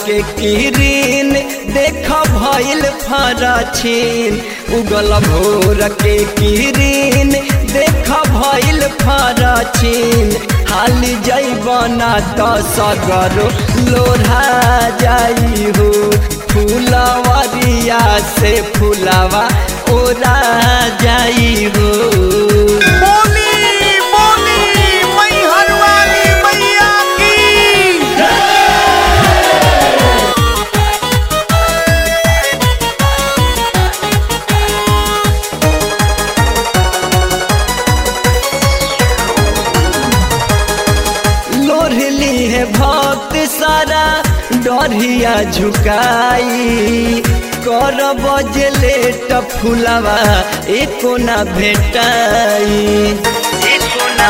के किरीन देख भइल फरछिन उगल भोर के किरीन देख भइल फरछिन हाली जैबना त सगरो लोढ़ा जाई हो फूलवरिया से फूलवा ओरा जाई हो बोली बोली मैहर वाली मैया की लोढ़ली है भक्त सारा डरिया झुकाई कर बजले फुलवा एको ना भेटाई एको ना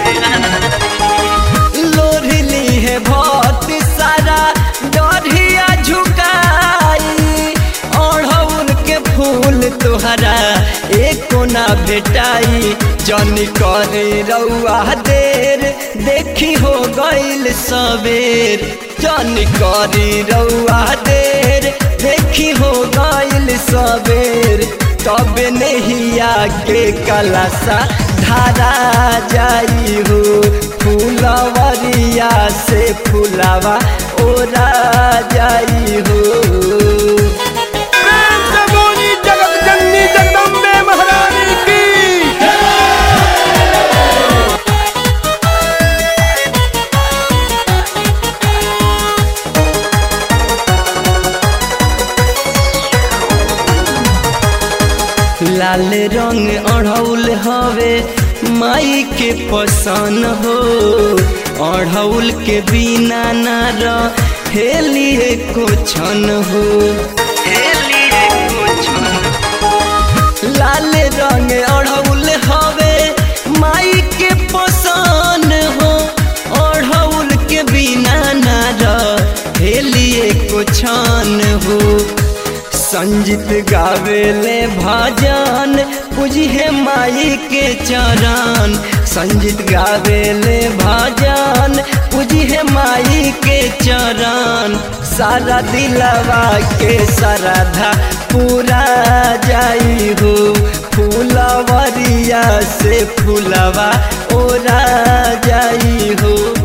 भेटाई लोढ़ली है भक्त सारा डरिया झुकाई अढ़ौल के फूल तोहरा एको ना भेटाई जनी करे रउआ देर देखी हो गइल सबेर जनी करी रउआ देर देखी हो गइल सबेर तब नहिया के कलसा धारा जाई हो फूलवरिया से फूलवा ओरा जाई हो प्रेम से बोली जगत जननी जगदम्बे महारानी की लाल रंग अढ़ौल हवे माई के पसन हो अढ़ौल के बिना ना हेलिए को छन हो हेलिए को छन लाल रंग अढ़ौल हवे माई के पसन हो अढ़ौल के बिना ना हेलिए को छन हो संजीत गावेले भजन पूजिहे माई के चरण संजीत गावेले भजन पूजिहे माई के चरण सारा दिलवा के श्रद्धा पूरा जाई हो फूलवरिया से फूलवा ओरा जाई हो